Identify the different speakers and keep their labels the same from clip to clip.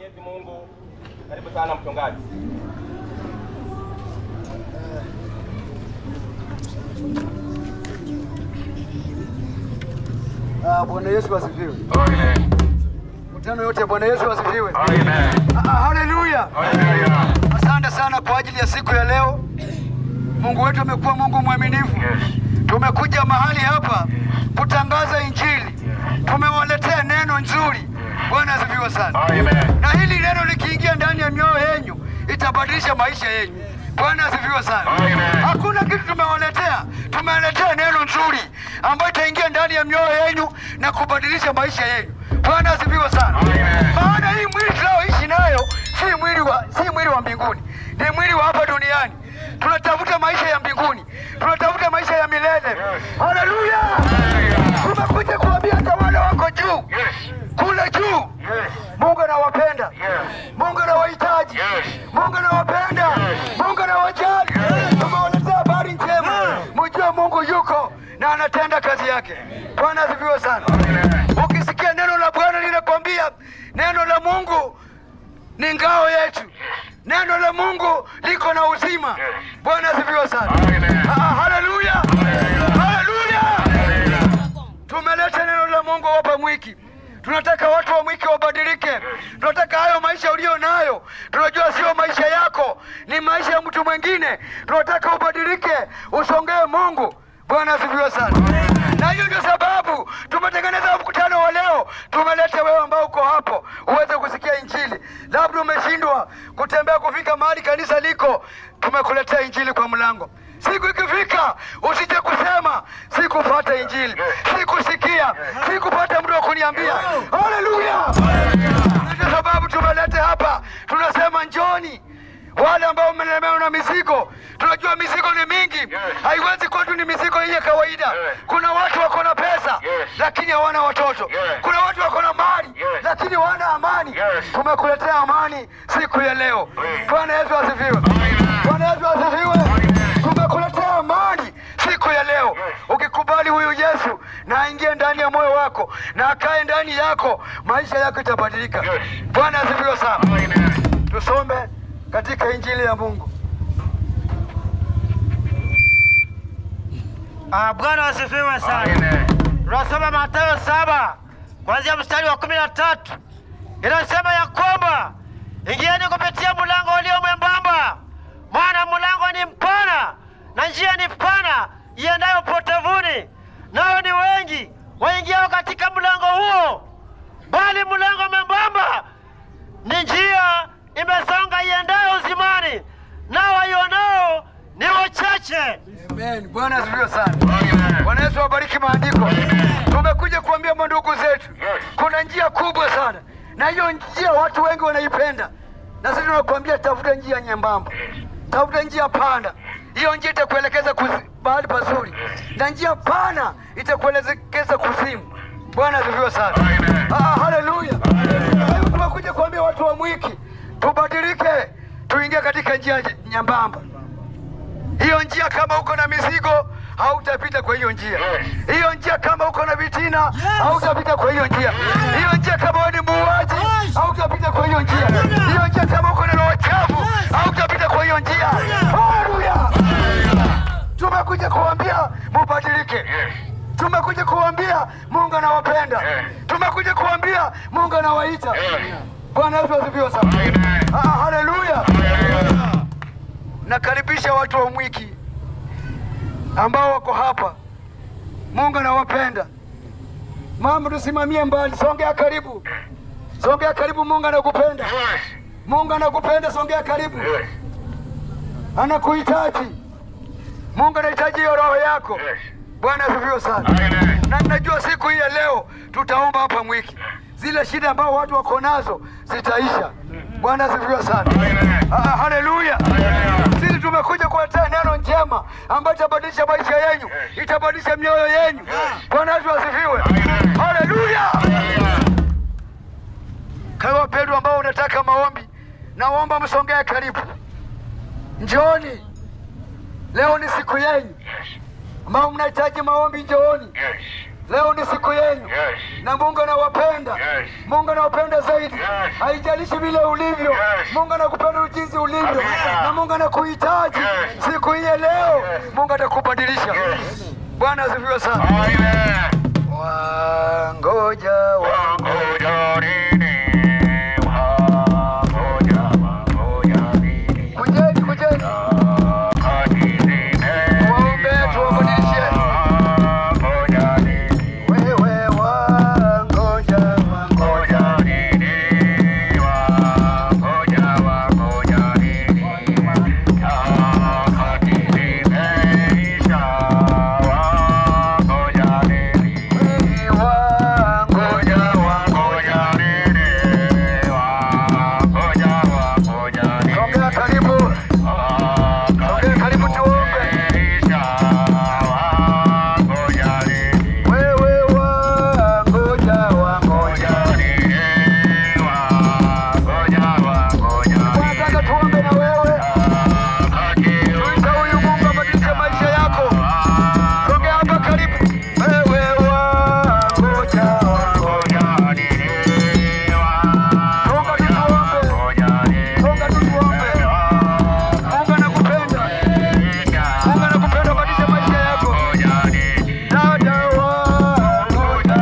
Speaker 1: Mwenyezi Mungu. Karibu sana mchungaji.
Speaker 2: Ah, Bwana Yesu asifiwe. Mkutano yote Bwana Yesu asifiwe.
Speaker 3: Amen.
Speaker 2: Ah, Haleluya.
Speaker 3: Hallelujah.
Speaker 2: Asante sana kwa ajili ya siku ya leo. Mungu wetu amekuwa Mungu mwaminifu.
Speaker 3: Yes.
Speaker 2: Tumekuja mahali hapa kutangaza Injili. Tumewaletea neno nzuri. Bwana asifiwe sana.
Speaker 3: Amen.
Speaker 2: Na hili neno likiingia ndani ya mioyo yenu itabadilisha maisha yenu. Bwana asifiwe sana.
Speaker 3: Amen.
Speaker 2: Hakuna kitu tumewaletea, tumewaletea neno nzuri ambayo itaingia ndani ya mioyo yenu na kubadilisha maisha yenu. Bwana asifiwe sana.
Speaker 3: Amen.
Speaker 2: Maana hii mwili tunayoishi nayo si mwili wa si mwili wa mbinguni, ni mwili wa hapa duniani. Tunatafuta maisha ya mbinguni, tunatafuta maisha ya milele. Haleluya! Tumekuja kuambia hata wale wako juu
Speaker 3: Yes.
Speaker 2: kule juu
Speaker 3: Yes.
Speaker 2: Mungu anawapenda.
Speaker 3: Yes.
Speaker 2: Mungu anawahitaji.
Speaker 3: Yes.
Speaker 2: Mungu anawapenda. Mungu anawajali. Tumewaletea habari njema. Mjue Mungu yuko na anatenda kazi yake. Bwana asifiwe sana. Ukisikia neno la Bwana linakwambia neno la Mungu ni ngao yetu. Neno la Mungu liko na uzima. Bwana asifiwe sana.
Speaker 3: Amen.
Speaker 2: Ah, Haleluya. Haleluya. Tumeleta neno la Mungu hapa Mwiki. Tunataka watu wa Mwiki wabadilike. Tunataka hayo maisha ulio nayo, tunajua sio maisha yako, ni maisha ya mtu mwingine. Tunataka ubadilike, usongee Mungu. Bwana asifiwe sana. Na hiyo ndio sababu tumetengeneza mkutano wa leo. Tumeleta wewe ambao uko hapo uweze kusikia Injili. Labda umeshindwa kutembea kufika mahali kanisa liko, tumekuletea Injili kwa mlango. Siku ikifika usije kusema sikupata Injili, sikusikia, sikupata mtu wa kuniambia. Haleluya! Na Ndio sababu tumeleta hapa, tunasema njoni wale ambao mmelemewa na mizigo. Tunajua mizigo ni mingi, haiwezi kwetu ni mizigo hii ya kawaida. Kuna watu wako na pesa
Speaker 3: Yes.
Speaker 2: lakini hawana watoto.
Speaker 3: Yes.
Speaker 2: Kuna watu wako na mali
Speaker 3: Yes.
Speaker 2: lakini hawana amani.
Speaker 3: Yes.
Speaker 2: Tumekuletea amani siku ya leo.
Speaker 3: Yes.
Speaker 2: Bwana Yesu asifiwe.
Speaker 3: Amen.
Speaker 2: Bwana Yesu asifiwe.
Speaker 3: Amen.
Speaker 2: Tumekuletea amani siku ya leo.
Speaker 3: Yes.
Speaker 2: Ukikubali huyu Yesu na aingie ndani ya moyo wako na akae ndani yako, maisha yako itabadilika.
Speaker 3: Yes.
Speaker 2: Bwana asifiwe sana.
Speaker 3: Amen.
Speaker 2: Tusome katika Injili ya Mungu.
Speaker 4: Ah, Bwana asifiwe sana.
Speaker 3: Amen.
Speaker 4: Tunasoma Mathayo saba kuanzia mstari wa kumi na tatu inasema ya kwamba ingieni kupitia mlango ulio mwembamba, maana mlango ni mpana na njia ni pana iendayo potevuni, nao ni wengi waingiao katika mlango huo, bali mlango mwembamba ni njia imesonga iendayo uzimani, nao waionao ni wachache.
Speaker 2: Amen. Bwana asifiwe sana.
Speaker 3: Amen.
Speaker 2: Bwana Yesu awabariki maandiko. Tumekuja kuambia mandugu zetu,
Speaker 3: Yes.
Speaker 2: kuna njia kubwa sana, na hiyo njia watu wengi wanaipenda, na sisi tunakuambia tafuta njia nyembamba, tafuta njia panda. Hiyo njia itakuelekeza kuzi- mahali pazuri, na njia pana itakuelekeza kuzimu. Bwana asifiwe sana.
Speaker 3: Amen.
Speaker 2: Ah, haleluya. Kwa hiyo tumekuja kuambia watu wa Mwiki tubadilike, tuingie katika njia nyembamba hiyo njia kama uko na mizigo hautapita kwa hiyo njia.
Speaker 3: Yes.
Speaker 2: Hiyo njia kama uko na vitina hautapita kwa hiyo njia. Hiyo njia kama wewe ni muuaji hautapita kwa hiyo njia. Hiyo njia kama uko na roho chafu hautapita kwa hiyo njia. Haleluya! Tumekuja kuambia mubadilike.
Speaker 3: Yes.
Speaker 2: Tumekuja kuambia Mungu anawapenda.
Speaker 3: Yes.
Speaker 2: Tumekuja kuambia Mungu anawaita.
Speaker 3: Yes.
Speaker 2: Bwana Yesu asifiwe sana.
Speaker 3: Amen.
Speaker 2: Ah, haleluya.
Speaker 3: Hallelujah.
Speaker 2: Nakaribisha watu wa Mwiki ambao wako hapa. Mungu anawapenda. Mama, tusimamie mbali, songea karibu, songea karibu. Mungu anakupenda,
Speaker 3: Yes.
Speaker 2: Mungu anakupenda, songea karibu,
Speaker 3: Yes.
Speaker 2: anakuhitaji. Mungu anahitaji hiyo roho yako.
Speaker 3: Yes.
Speaker 2: Bwana asifiwe sana.
Speaker 3: Amen.
Speaker 2: Na ninajua siku hii ya leo tutaomba hapa Mwiki, zile shida ambao watu wako nazo zitaisha. Bwana asifiwe sana.
Speaker 3: Amen.
Speaker 2: Ah, haleluya.
Speaker 3: Hallelujah.
Speaker 2: Sisi tumekuja kuletea neno njema ambayo itabadilisha maisha yenu, itabadilisha mioyo yenu. Bwana Yesu asifiwe.
Speaker 3: Amen.
Speaker 2: Haleluya.
Speaker 3: Hallelujah.
Speaker 2: Kwa wapendwa ambao unataka maombi, naomba msongee karibu, njooni. Leo ni siku yenu
Speaker 3: Yes.
Speaker 2: ambao mnahitaji maombi, njooni.
Speaker 3: Yes.
Speaker 2: Leo ni siku yenu
Speaker 3: Yes.
Speaker 2: na Mungu anawapenda.
Speaker 3: Yes.
Speaker 2: Mungu anawapenda zaidi.
Speaker 3: Yes.
Speaker 2: Haijalishi vile ulivyo.
Speaker 3: Yes.
Speaker 2: Mungu anakupenda jinsi ulivyo
Speaker 3: Kabisa.
Speaker 2: na Mungu anakuhitaji.
Speaker 3: Yes.
Speaker 2: Siku hii ya leo
Speaker 3: Yes.
Speaker 2: Mungu atakubadilisha.
Speaker 3: Yes.
Speaker 2: Bwana asifiwe sana.
Speaker 3: Amen.
Speaker 2: Wangoja wa
Speaker 3: Wangoja nini? Wangoja, wangoja nini?
Speaker 2: kujeni, kujeni.
Speaker 3: Wakati zime-
Speaker 2: Waombe tuwabadilishe.
Speaker 3: Wangoja nini?
Speaker 2: Wewe wangoja, wangoja.
Speaker 3: Wangoja nini? Wangoja, wangoja nini? Wakati zimeisha. Wangoja nini?
Speaker 2: Wewe wangoja,
Speaker 3: Ngoja wangoja nini? Wangoja wangoja nini?
Speaker 2: Sogea karibu. Sogea karibu tuombe.
Speaker 3: Isha wangoja nini?
Speaker 2: Wewe wangoja, wangoja.
Speaker 3: Wangoja nini? Wangoja wangoja nini?
Speaker 2: Nataka tuombe na wewe. Tuita huyu Mungu abadilishe maisha yako. Sogea hapa karibu. Wewe wangoja, wangoja.
Speaker 3: Wangoja nini?
Speaker 2: Songa tu tuombe. Songa tu tuombe. Mungu anakupenda. Mungu anakupenda, badilisha maisha yako. Dada wangoja.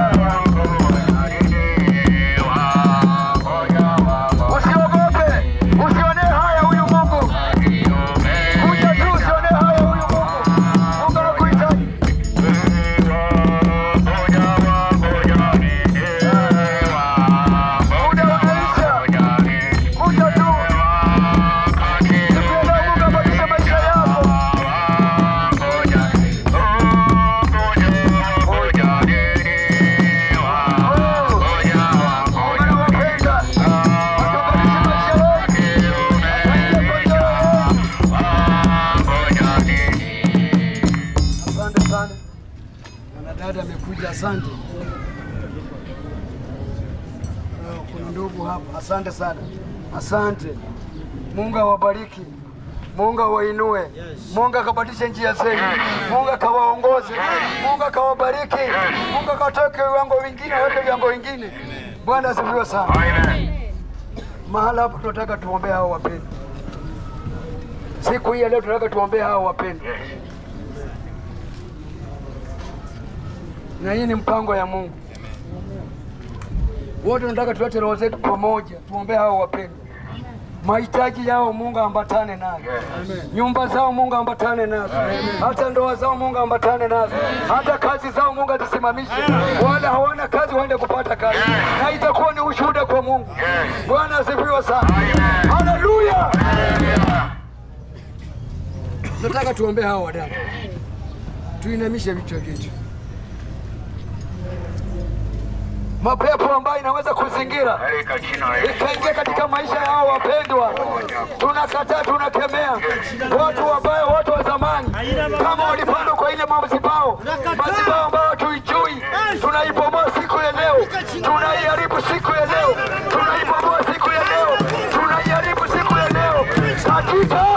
Speaker 2: Usiogope. Usione haya huyu Mungu. Kuja tu usione haya huyu Mungu. Mungu anakuhitaji. Muda umeisha. Kuja tu. Siku ya leo Mungu abadilishe maisha yako. Mungu anawapenda. Atubadilishe maisha yetu. Asante sana. Mwanadada amekuja, asante. Eh, Kuna ndugu hapa, asante sana, asante. Mungu awabariki, Mungu awainue, Mungu akabadilishe njia zenu, Mungu akawaongoze, Mungu akawabariki, Mungu akatoke viwango vingine, aweke viwango vingine. Bwana asifiwe sana. Mahala hapa tunataka tuombee hao wapendwa. Siku hii ya leo tunataka tuombee hao wapendwa. na hii ni mpango ya Mungu. Wote tunataka tulete roho zetu pamoja, tuombee hao wapendwa. Mahitaji yao Mungu ambatane nayo, nyumba zao Mungu ambatane nazo, hata ndoa zao Mungu ambatane nazo, hata kazi zao Mungu azisimamishe. Wala hawana kazi waende kupata kazi, na itakuwa ni ushuhuda kwa Mungu. Bwana asifiwe sana, haleluya. Nataka tuombee hao wadada, tuinamishe vichwa vyetu. mapepo ambayo inaweza kuzingira ikaingia katika maisha yao wapendwa, tunakataa, tunakemea watu wabaya, watu wa zamani, kama walipandwa kwa ile mazibao, mazibao ambayo tuijui, tunaibomoa siku ya leo, tunaiharibu siku ya leo, tunaibomoa siku ya leo, tunaiharibu siku ya leo katika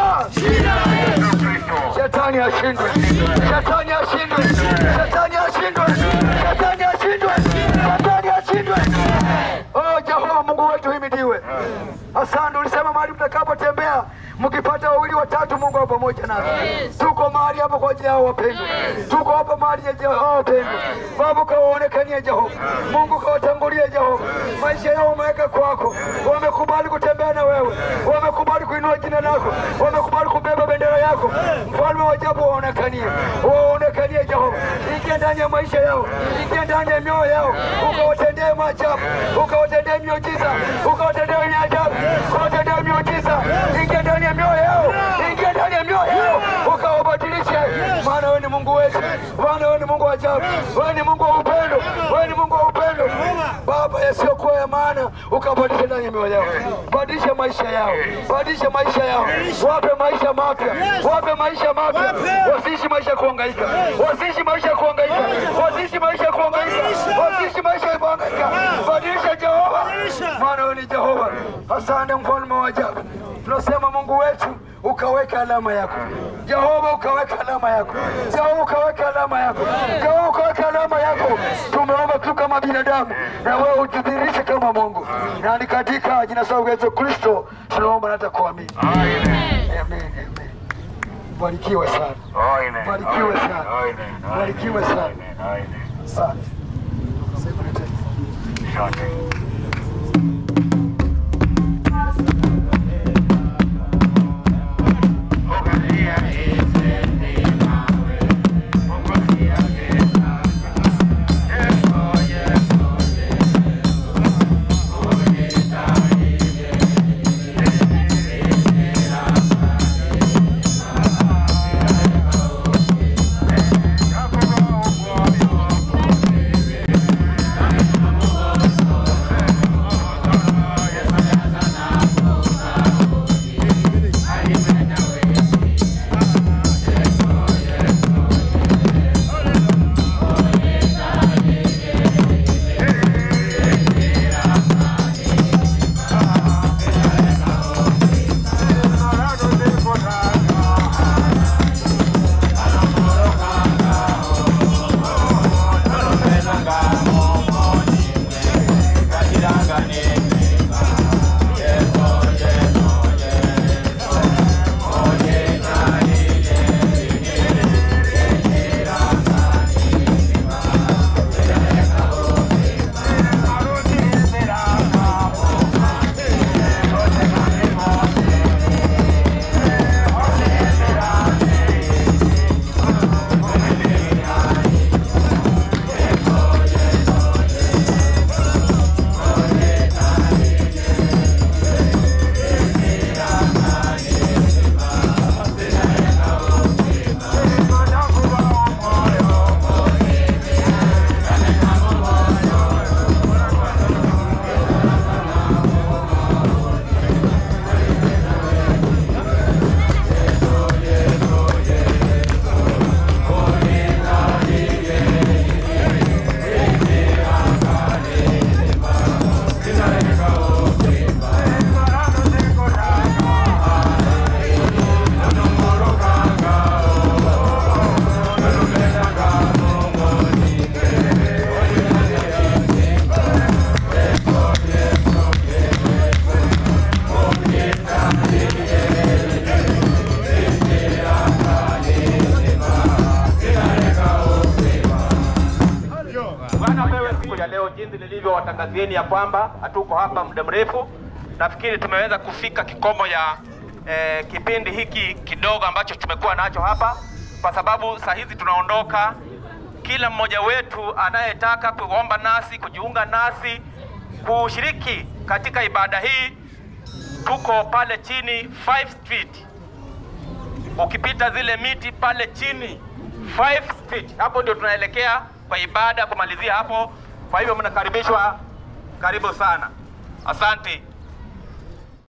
Speaker 2: Shetani ashindwe, shetani ashindwe, shetani ashindwe, shetani ashindwe, shetani ashindwe. Oh Jehova Mungu wetu himidiwe. Asante, ulisema mahali mtakapotembea mkipata wawili watatu, Mungu awe pamoja nasi. Tuko mahali hapa kwa ajili yao wapendwa, tuko hapa mahali ya Jehova wapendwa. Baba, kawaonekanie Jehova, Mungu kawatangulie Jehova, maisha yao umeweka kwako, wamekubali kutembea na wewe, wamekubali kuinua jina lako, wamekubali kubeba bendera yako. Mfalme wa ajabu, waonekanie, waonekanie Jehova, ingia ndani ya maisha yao, ingia ndani ya mioyo yao, ukawatendee maajabu, ukawatendee miujiza, ukawatendee wenye ajabu, ukawatendee miujiza, ingia ndani ya mioyo yao, ingia ndani ya mioyo yao, ukawabadilishe, maana wewe ni Mungu wetu, maana wewe ni Mungu wa ajabu, wewe ni Mungu wa upendo, wewe ni Mungu wa upendo, Baba, yasiyokuwa ya maana ukabadilisha ndani ya mioyo yao, badilisha maisha yao, badilisha maisha yao, wape maisha mapya, wape maisha mapya, wasiishi maisha ya kuhangaika, wasiishi maisha ya kuhangaika, wasiishi maisha ya kuhangaika, wasiishi maisha ya kuhangaika, badilisha Jehova, maana wewe ni Jehova. Asante mfalme wa ajabu, tunasema Mungu wetu ukaweka alama yako Jehova, ukaweka alama yako Jehova, ukaweka alama yako Jehova, ukaweka alama yako. Tumeomba tu kama binadamu, na wewe ujidhihirishe kama Mungu, na ni katika jina la Yesu Kristo tunaomba na hata kuamini.
Speaker 3: Amen.
Speaker 2: Amen, amen. Barikiwe sana,
Speaker 3: Amen.
Speaker 2: Barikiwe sana.
Speaker 3: Amen.
Speaker 2: Barikiwe sana.
Speaker 3: Amen. Amen.
Speaker 2: asante. Sema tena.
Speaker 3: Asante.
Speaker 1: Bwana wewe, siku ya leo jinsi nilivyowatangazieni ya kwamba hatuko hapa muda mrefu, nafikiri tumeweza kufika kikomo ya eh, kipindi hiki kidogo ambacho tumekuwa nacho hapa, kwa sababu saa hizi tunaondoka. Kila mmoja wetu anayetaka kuomba nasi, kujiunga nasi, kushiriki katika ibada hii, tuko pale chini 5 Street ukipita zile miti pale chini 5 Street, hapo ndio tunaelekea kwa ibada kumalizia hapo. Kwa hivyo mnakaribishwa, karibu sana, asante.